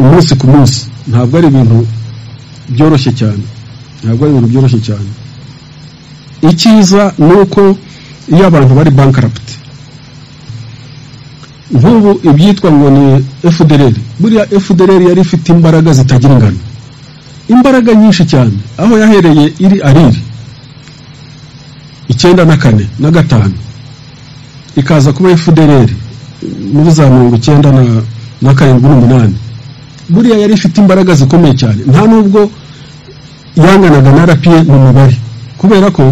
umunsi ku munsi ntabwo ari ibintu byoroshye cyane ntabwo ari ibintu byoroshye cyane icyiza ni uko iyo abantu bari bankaraputi nk'ubu ibyitwa ngo ni fdr buriya fdr yari ifite imbaraga zitagira ingano imbaraga nyinshi cyane aho yahereye iri ariri icyenda na kane na gatanu ikaza kuba fdr muri za mirongo icyenda na karindwi n'umunani buriya yari ifite imbaraga zikomeye cyane nta nubwo yanganaga na rapiye mu mibare kubera ko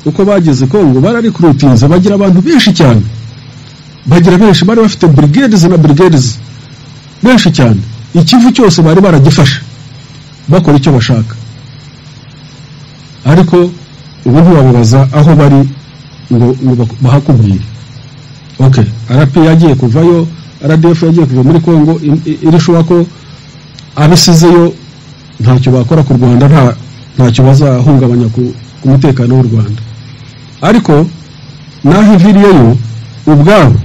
uko bageze kongo bararikurutinze bagira abantu benshi cyane bagira benshi bari bafite burigedizi na burigedizi benshi cyane ikivu cyose bari baragifashe bakora icyo bashaka ariko ubu ntiwababaza aho bari ngo bahakubwire ok rp yagiye kuvayo rdf yagiye kuva muri congo irishuba ko abisizeyo ntacyo bakora ku rwanda ntacyo bazahungabanya ku mutekano w'u rwanda ariko naho iviriyeyo ubwabo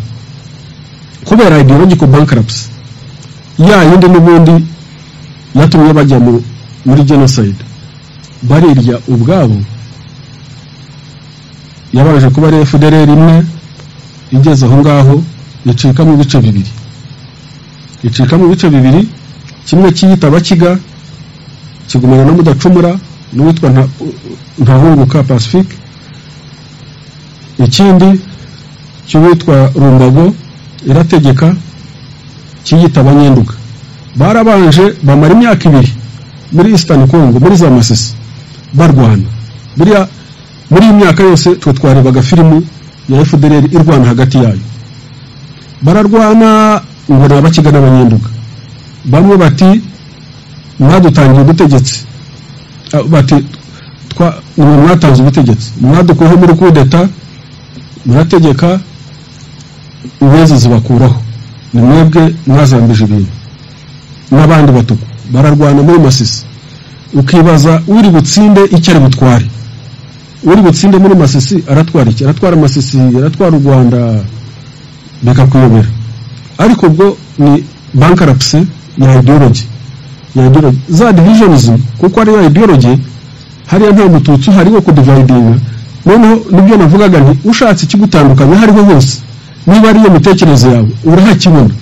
kubera ideological bankruptcy ya yindi n'ubundi yatumye bajya muri genocide barirya ubwabo yabaje kuba ari fdr imwe igeze aho ngaho icikamo ibice bibiri icikamo ibice bibiri kimwe kiyita abakiga kigumana na mudacumura n'uwitwa ntahunguka pacifique ikindi cy'uwitwa rumbago irategeka kiyita abanyenduka barabanje bamara imyaka ibiri muri eastern congo muri za masisi barwana buriya muri iyi myaka yose twe twarebaga filimu ya fdr irwana hagati yayo bararwana ngo ni abakiga n'abanyenduga bamwe bati mwadutangiye ubutegetsi bati nimwe mwatanze ubutegetsi mwadukuyeho muri kudeta murategeka inyenzi zibakuraho ni mwebwe mwazambije ibintu n'abandi batuku bararwana muri masisi ukibaza uri butsinde icyo ari butware uri butsinde muri masisi aratwara iki aratwara amasisi aratwara u rwanda bikakuyobera ariko ubwo ni bankarapsi ya ideology ya ideology za divisionism kuko ariyo ideology hariya nta mututsi uhari wo kudivayidinga noneho nibyo navugaga nti ushatse ikigutandukanya hariho hose niba ari iyo mitekerereze yawe urahakibona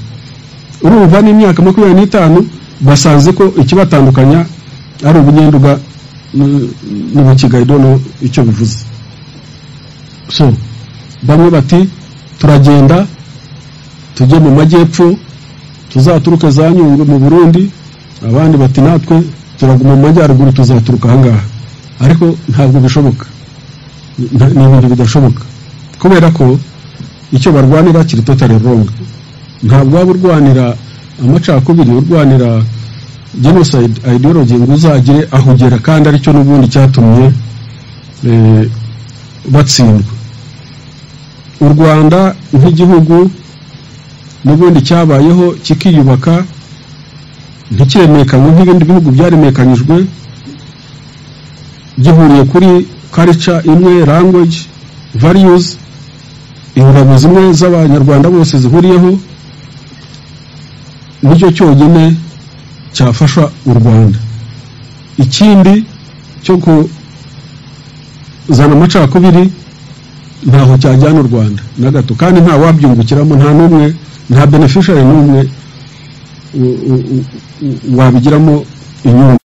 urumva n'imyaka makumyabiri n'itanu basanze ko ikibatandukanya ari ubunyenduga n'ubukigayi dono icyo bivuze so bamwe bati turagenda tujye mu majyepfo tuzaturuka za nyungwe mu burundi abandi bati natwe turaguma mu majyaruguru tuzaturuka ahangaha ariko ntabwo bishoboka ni ibintu bidashoboka kubera ko icyo barwanira kiri totari ronga ntabwo waba urwanira amacakubiri urwanira genocide ideology ngo uzagire aho ugera kandi aricyo n'ubundi cyatumye batsindwa u rwanda nk'igihugu n'ubundi cyabayeho kikiyubaka ntikiremekanywe nk'ibindi bihugu byaremekanyijwe gihuriye kuri culture imwe language values ingabo zimwe z'abanyarwanda bose zihuriyeho nicyo cyonyine cyafasha u rwanda ikindi cyo kuzana amacakubiri ntaho cyajyana u rwanda na gato kandi nta wabyungukiramo nta n'umwe nta benefishari n'umwe wabigiramo inyungu